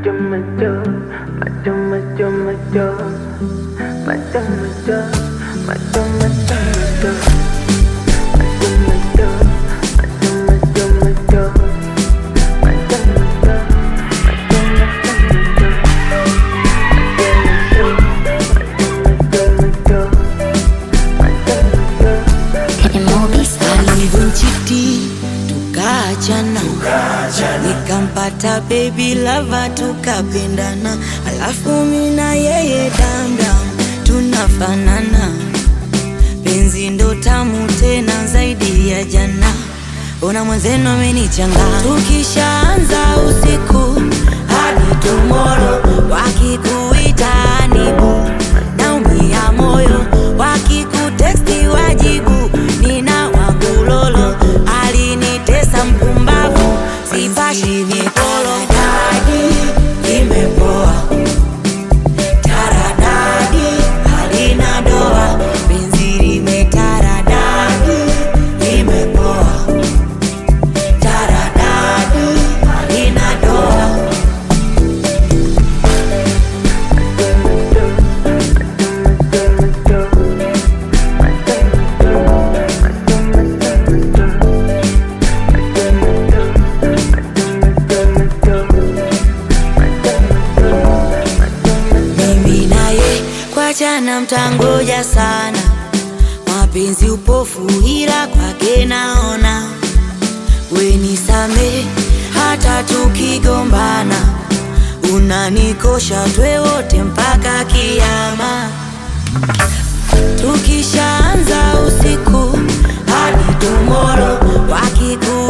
macho macho macho macho macho macho macho macho macho macho macho macho macho macho Alivunjiti tukaachana, nikampata baby lava tukapendana, alafu mina yeye damdam tunafanana, penzi ndo tamu tena zaidi ya jana. Ona mwenzenu amenichanga, tukishaanza usiku hadi tomorrow, wakikuita nibu naumia moyo, wakikuteksti wajibu nina wangu lolo, alinitesa mpumbavu, sipashi mikolo dadi imepoa taradadi halina doa, penzi limetaradadi imepoa taradadi halina doa. mimi naye kwa jana mtangoja sana, mapenzi upofu, ila kwake naona wenisame, hata tukigombana unanikosha, twe wote mpaka kiama. Tukishaanza usiku hadi tomoro, wakiku